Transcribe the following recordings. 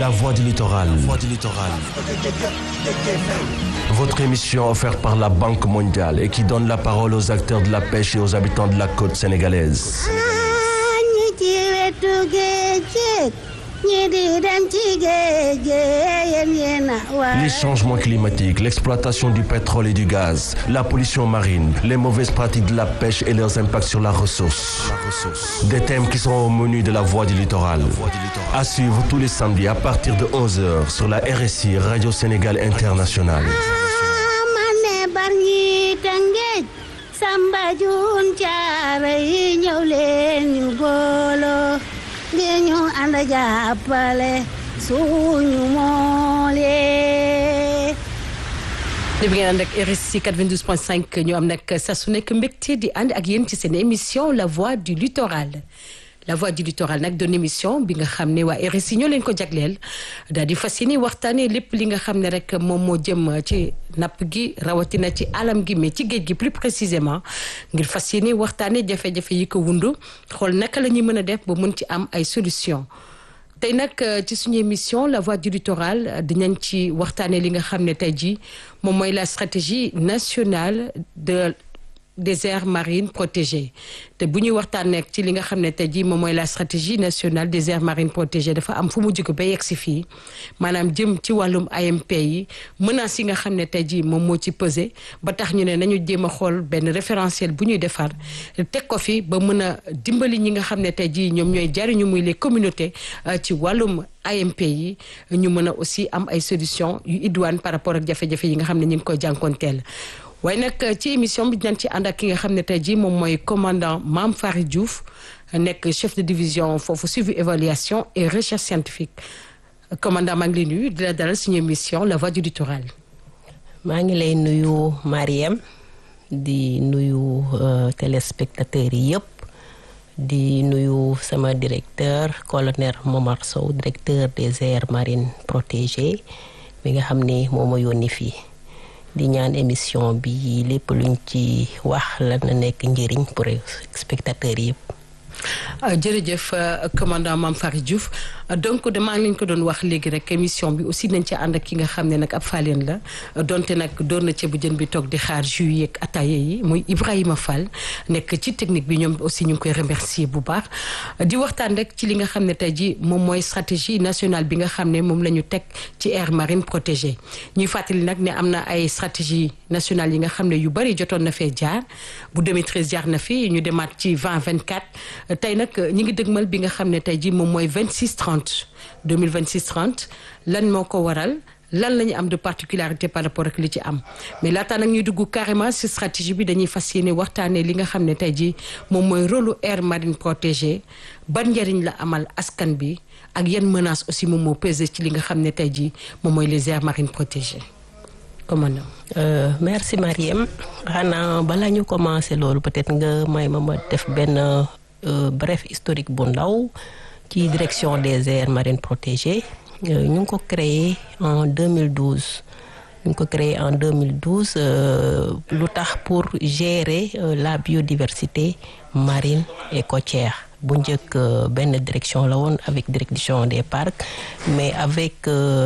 La voix du littoral. Votre émission offerte par la Banque mondiale et qui donne la parole aux acteurs de la pêche et aux habitants de la côte sénégalaise. Les changements climatiques, l'exploitation du pétrole et du gaz, la pollution marine, les mauvaises pratiques de la pêche et leurs impacts sur la ressource. Des thèmes qui seront au menu de la Voix du littoral. À suivre tous les samedis à partir de 11h sur la RSI Radio Sénégal Internationale. Samba Jun Caara yi ñëw leen ñu booloo ngir ñu ànd jàppale suñu moolee. li bi ngeen ànd ak RSI 92.5 ñu am nag saa su nekk mbégte di ànd ak yéen ci seen émission La Voix du Littoral. La Voix du Littoral nag doon émission bi nga xam ne waa RSI ñoo leen ko jagleel daal di fas yéene waxtaanee lépp li nga xam ne rek moom moo jëm ci napp gi rawatina ci alam gi mais ci géej gi plus précisément ngir fas yéene waxtaanee jafe-jafe yi ko wundu xool naka la ñuy mën a def ba mën ci am ay solution tey nag ci suñu émission La Voix du Littoral dinañ ci waxtaanee li nga xam ne tey jii moom mooy la stratégie nationale de des aires marines protégées te bu ñuy waxtaan nekk ci li nga xam ne tey jii moom mooy la stratégie nationale des aires marines protégées dafa am fu mu jóge ba yegg si fii maanaam jëm ci wàllum AMP yi menaces yi nga xam ne tey jii moom moo ci pesé ba tax ñu ne nañu jéem a xool benn référentiel bu ñuy defar teg ko fi ba mën a dimbali ñi nga xam ne tey jii ñoom ñooy jariñu muy les communautés ci wàllum AMP yi ñu mën a aussi am ay solutions yu idoine par rapport ak jafe-jafe yi nga xam ne ñu ngi koy jànkoonteel waaye nag ci émission bi dinañ ci ànd ak ki nga xam ne tey jii moom mooy commandant Mame Fary Diouf nekk chef de division foofu suivi évaluation et recherche scientifique commandant maa ngi lay nuyu di la dalal suñu émission La Voix du Littoral. maa ngi lay nuyu Mariam di nuyu téléspectateurs yi yëpp di nuyu sama directeur colonel Momar Sow directeur des aires marines protégées bi nga xam ne moo ma yónni fii. di ñaan émission bi lépp luñ ci wax la na nekk njëriñ pour spectateurs yëpp. jërëjëf commandant Mame Fary Diouf donc damaa ngi leen ko doon wax léegi rek émission bi aussi nañ ci ànd ak ki nga xam ne nag ab faaleen la donte nag doon na ceebu jën bi toog di xaar jus yeeg ataaya yi muy Ibrahima Fall nekk ci technique bi ñoom aussi ñu ngi koy remercier bu baax di waxtaan rek ci li nga xam ne tey ji moom mooy stratégie nationale bi nga xam ne moom la ñu teg ci aire marine protégée ñuy fàttali nag ne am na ay stratégie nationale yi nga xam ne yu bari jotoon na fee jaar bu 2013 jaar na fi ñu demaat ci 2024 tey nag ñi ngi dëgmal bi nga xam ne tey jii moom mooy 26 30 2026 30 lan moo ko waral lan la ñu am de particularité par rapport ak li ci am mais laataa nag ñuy dugg carrément ci stratégie bi dañuy fas yéene waxtaanee li nga xam ne tey jii moom mooy rôle aire marine protégée ban njëriñ la amal askan bi ak yan menace aussi moom moo pesé ci li nga xam ne tey jii moom mooy les aires marines protégées commandant. Euh, merci Mariem xanaa balaa ñu commencé loolu peut-être nga may ma ma def benn. Euh, bref historique bu ndaw ci direction des aires marines protégées ñu ngi ko créé en 2012 ñu ngi ko créé en 2012 euh, lu tax pour gérer euh, la biodiversité marine et côtière bu njëkk benn direction la woon avec direction des parcs mais avec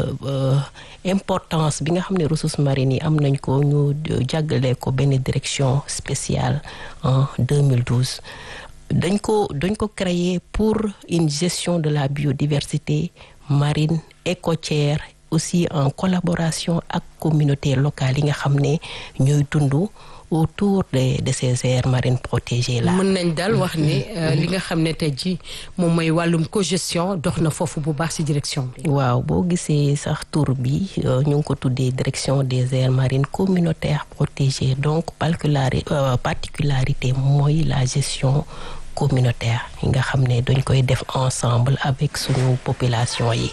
importance bi nga xam ne ressources marines yi am nañ ko ñu jàggale ko benn direction spéciale en 2012 dañ ko dañ ko créer pour une gestion de la biodiversité marine et côtière aussi en collaboration ak communauté locale yi nga xam ne ñooy dund autour de de ces aires marines protégées là. mën nañ daal wax ni li nga xam ne tey jii moom mooy wàllum cogestion dox na foofu bu baax ci direction bi. waaw boo gisee sax tur bi ñu ngi ko tuddee direction des aires marines communautaires protégées donc particularité mooy la gestion. communautaire yi nga xam ne dañ koy def ensemble avec suñu population yi.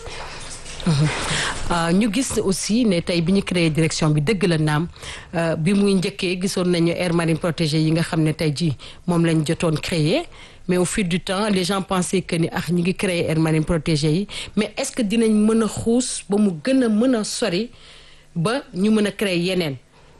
ñu gis aussi ne tey bi ñu créé direction bi dëgg la naam bi muy njëkkee gisoon nañu aire marine protégée yi nga xam ne tey jii moom lañ jotoon créé mais au fil du temps les gens pensaient que ni ah ñu ngi créé aire marine protégée yi mais est-ce que dinañ mën a xuus ba mu gën a mën a sori ba ñu mën a créer yeneen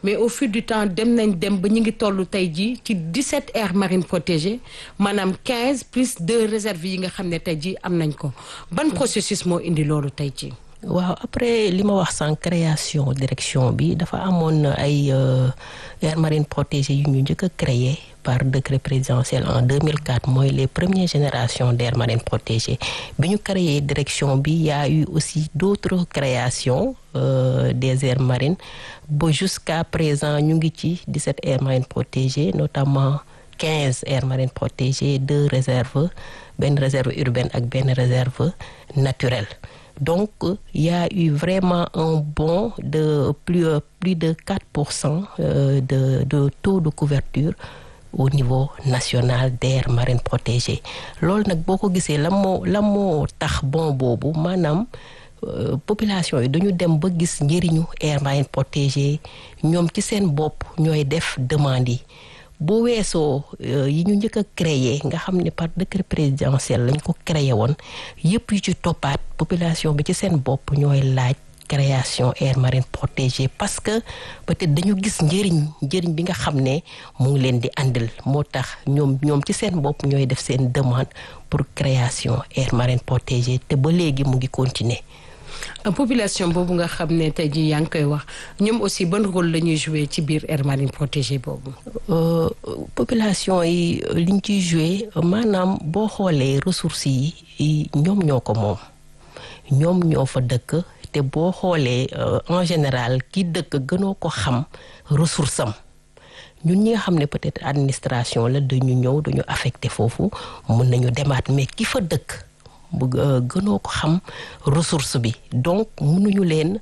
mais au fil du temps dem nañ dem ba ñu ngi toll tey jii ci 17 aires marines protégées maanaam 15 plus deux réserves yi nga xam ne tey jii am nañ ko ban processus moo indi loolu tey jii. waaw après li ma wax sans création direction bi dafa amoon ay aires marines protégées yu ñu njëkk a créé par décret présidentiel en 2004 mooy les premières générations d'aires marines protégées bi ñu créé direction bi y a eu aussi d'autres créations euh, des aires marines ba jusqu'à présent ñu ngi ci 17 aires marines protégées notamment 15 aires marines protégées deux réserves benn réserve urbaine ak benn réserve naturelle donc il y a eu vraiment un bond de plus plus de 4 pour cent de de taux de couverture au niveau national d'aires marines protégées loolu nag boo ko gisee la moo la moo tax bon boobu maanaam population yi dañu dem ba gis njëriñu aires marines protégées ñoom ci seen bopp ñooy def demande yi bu weesoo yi ñu njëkk a créé nga xam ne par décret présidentiel lañ ko créé woon yëpp yu ci toppaat population bi ci seen bopp ñooy laaj création aires marines protégées parce que peut-être dañu gis njëriñ njëriñ bi nga xam ne mu ngi leen di àndil moo tax ñoom ñoom ci seen bopp ñooy def seen demande pour création aires marines protégées te ba léegi mu ngi continuer population boobu nga xam ne tey jii yaa ngi koy wax ñoom aussi ban rôle la ñuy jouer ci biir aire marine protégée boobu. population yi liñ ciy jouer maanaam boo xoolee ressources yi ñoom ñoo ko moom ñoom ñoo fa dëkk te boo xoolee en général ki dëkk gënoo ko xam ressource am ñun ñi nga xam ne peut-être administration la dañu ñëw dañu affecté foofu mun nañu demaat mais ki fa dëkk. bu gënoo ko xam ressource bi donc mënuñu leen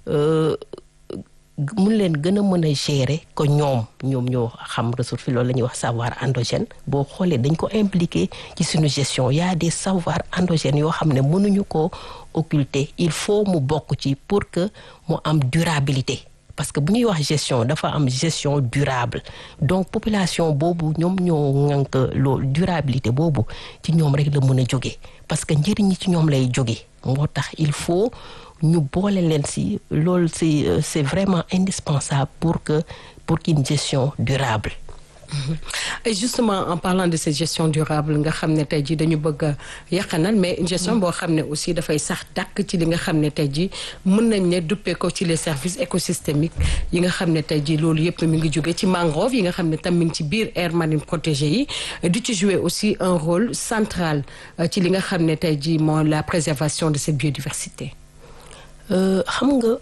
mun leen gën a mën a gérer que ñoom ñoom ñoo xam ressource bi loolu la ñuy wax savoir endogène boo xoolee dañ ko impliqué ci suñu gestion y a des savoirs endogènes yoo xam ne mënuñu ko occulter il faut mu bokk ci pour que mu am durabilité parce que bu ñuy wax gestion dafa am gestion durable donc population boobu ñoom ñoo ŋànk loolu durabilité boobu ci ñoom rek la mën a jóge parce que njëriñ ñi ci ñoom lay jóge moo tax il faut ñu boole leen ci loolu c'est c'est vraiment indispensable pour que pour qu'une gestion durable et justement en parlant de cette gestion durable nga xam ne tey jii dañu bëgg a yàqanal mais une gestion boo xam ne aussi dafay sax dàkk ci li nga xam ne tey jii mën nañ ne duppee ko ci les services écosystémiques yi nga xam ne tey jii loolu yëpp mi ngi jóge ci mangrove yi nga xam ne tam mi ngi ci biir aire marine protégée yi di ci jouer aussi un rôle central ci li nga xam ne tey jii moo la préservation de cette biodiversité xam nga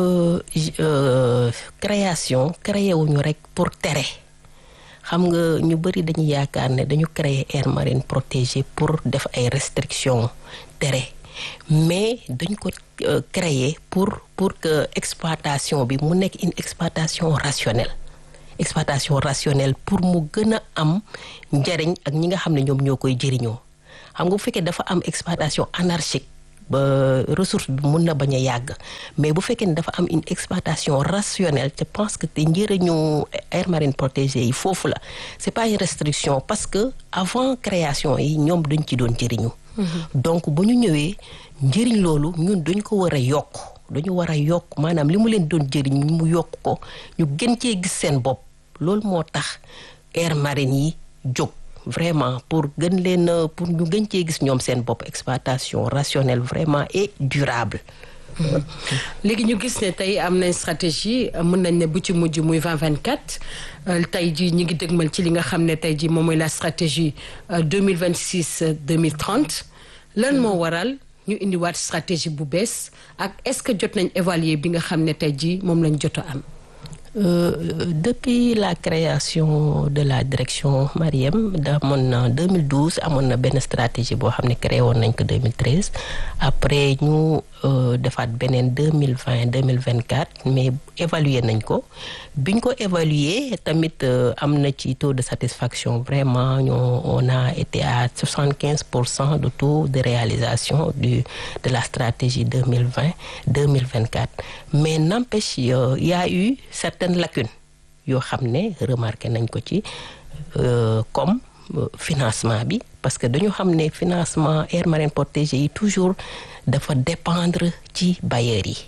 création créé wuñu rek pour tere xam nga ñu bari dañuy yaakaar ne dañu créer aire marine protégée pour def ay restrictions tere mais dañ ko créer pour pour que exploitation bi mu nekk une exploitation rationnelle exploitation rationnelle pour mu gën a am njariñ ak ñi nga xam ne ñoom ñoo koy jëriñoo xam nga bu fekkee dafa am exploitation anarchique ba ressource bi mun na bañ a yàgg mais bu fekkee ne dafa am une exploitation rationnelle je pense que te njëriñu aire marine protégée yi foofu la c'est pas une restriction parce que avant création yi ñoom dañ ci doon jëriñu donc bu ñu ñëwee njëriñ loolu ñun dañ ko war a yokk dañu war a yokk maanaam li mu leen doon jëriñ mu yokk ko ñu gën cee gis seen bopp loolu moo tax aire marine yi jóg vraiment pour gën leen pour ñu gën cee gis ñoom seen bopp exploitation rationnelle vraiment et durable. léegi ñu gis ne tey am nañ stratégie mën nañ ne bu ci mujj muy 2024 tey jii ñi ngi dëgmal ci li nga xam ne tey jii moom mooy la stratégie 2026 2030 lan moo waral ñu indiwaat stratégie bu bees ak est-ce que jot nañ évaluer bi nga xam ne tey jii moom lañ jot a am. Euh, depuis la création de la direction Mariem damoon na 2012 amoon na benn stratégie boo xam ne créé woon nañ ko 2013 après ñu euh, defaat beneen 2020 2024 mais évaluer nañ ko biñ ko évaluer tamit euh, am na ci taux de satisfaction vraiment ñoo on a été à 75 pour cent de taux de réalisation du de la stratégie 2020 2024 mais n'empêche il y a eu certaines lacunes yoo xam ne remarqué nañ ko ci comme financement bi parce que dañu xam ne financement aire marine protégée yi toujours dafa dépendre ci bailleurs yi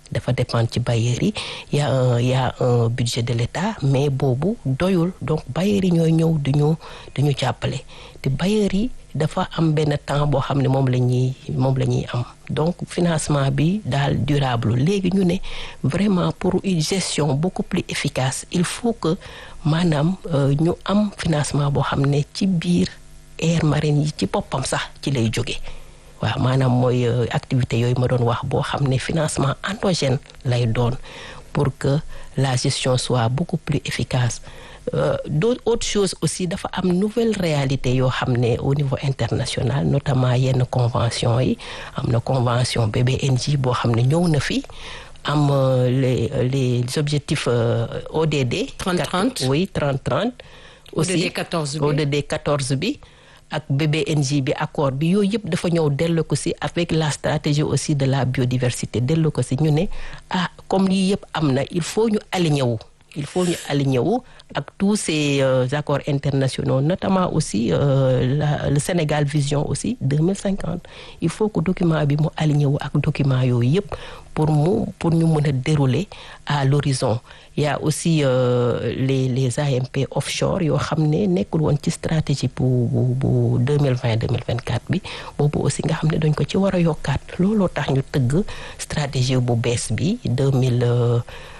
dafa dépendre ci bailleurs yi y a un y a un budget de l'État mais boobu doyul donc bailleurs yi ñooy ñëw duñu duñu jàppale te bailleurs yi dafa am benn temps boo xam ne moom la ñuy moom la ñuy am donc financement bi daal durable léegi ñu ne vraiment pour une gestion beaucoup plus efficace il faut que maanaam ñu am financement boo xam ne ci biir aire marine yi ci boppam sax ci lay jóge waaw maanaam mooy activité yooyu ma doon wax boo xam ne financement endogène lay doon pour que la gestion soit beaucoup plus efficace Euh, d'autres autres choses aussi dafa am nouvelle réalité yoo xam ne au niveau international notamment yenn convention yi am na convention BBNJ boo xam ne ñëw na fi am euh, les les objectifs euh, ODD. 30-30 oui 30-30. ODD 14 bi ODD 14 bi. ak BBNJ bi accord bi yooyu yëpp dafa ñëw dellu ko ci avec la stratégie aussi de la biodiversité dellu ko ci ñu ne ah comme lii yëpp am na il faut ñu aligné wu. il faut ñu aligné wu ak tous ces euh, accords internationaux notamment aussi euh, la, le Sénégal Vision aussi 2050 il faut que document bi mu aligné wu ak document yooyu yëpp pour mu pour ñu mën a dérouler à l'horizon il y a aussi euh, les les AMP offshore yoo xam ne nekkul woon ci stratégie bu bu bu 2020 2024 bi boobu aussi nga xam ne dañ ko ci war a yokkaat looloo tax ñu tëgg stratégie bu bees bi 2000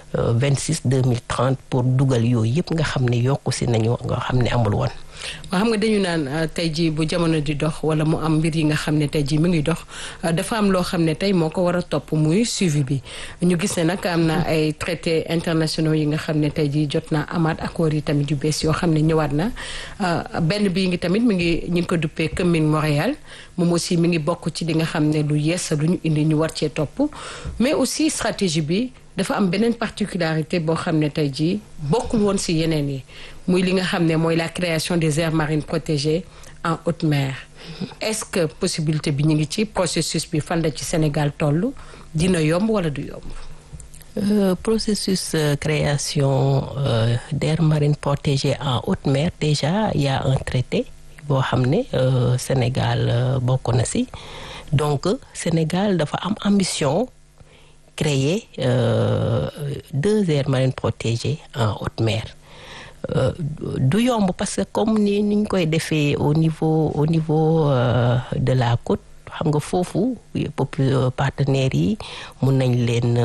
26 2030 pour dugal yooyu yëpp nga xam ne yokku si nañu nga xam ne amul woon. waaw xam nga dañu naan tey jii bu jamono di dox wala mu am mbir yi nga xam ne tey jii mu ngi dox dafa am loo xam ne tey moo ko war a topp muy suivi bi ñu gis ne nag am na ay traités internationaux yi nga xam ne tey jii jot naa amaat accords yi tamit yu bees yoo xam ne ñëwaat na benn bii ngi tamit mi ngi ñu ngi ko duppee Commune Montréal moom aussi mi ngi bokk ci li nga xam ne lu yees lu ñu indi ñu war cee topp mais aussi stratégie bi. dafa am beneen particularité boo xam ne tey jii bokkul woon ci yeneen yi muy li nga xam ne mooy la création des aires marines protégées en haute mer est-ce que possibilité bi ñu ngi ci processus bi fan la ci Sénégal toll dina yomb walla du yomb. Euh, processus euh, création euh, d'aires marines protégées en haute mer déjà il y a un traité boo xam ne Sénégal bokk na ci donc Sénégal dafa am ambition. créer euh, deux aires marines protégées en haute mer euh, du yomb parce que comme ni ni ñu koy defee au niveau au niveau euh, de la côte xam nga foofu partenaires yi mun nañ leen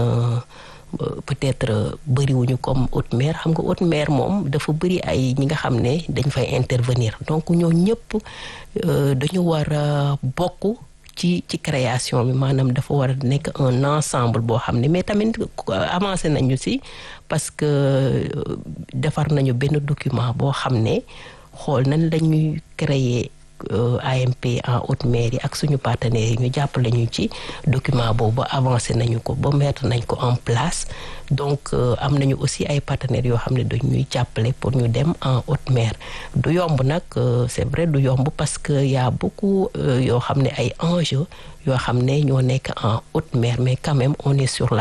peut-être bëriwuñu comme haute mer xam nga haute mer moom dafa bëri ay ñi nga xam ne dañ fay intervenir donc ñoo ñëpp dañu war a bokk ci ci création bi maanaam dafa war a nekk un ensemble boo xam ne mais tamit avancé nañu ci parce que defar nañu benn document boo xam ne xool nañ lañuy créer AMP en haute mer yi ak suñu partenaires yi ñu jàppale ñu ci document boobu avancé nañu ko ba mettre nañ ko en place donc am nañu aussi ay partenaires yoo xam ne dañ ñuy jàppale pour ñu dem en haute mer du yomb nag c'est vrai du yomb parce que y a beaucoup yoo xam ne ay enjeux yoo xam ne ñoo nekk en haute mer mais quand même on est sur la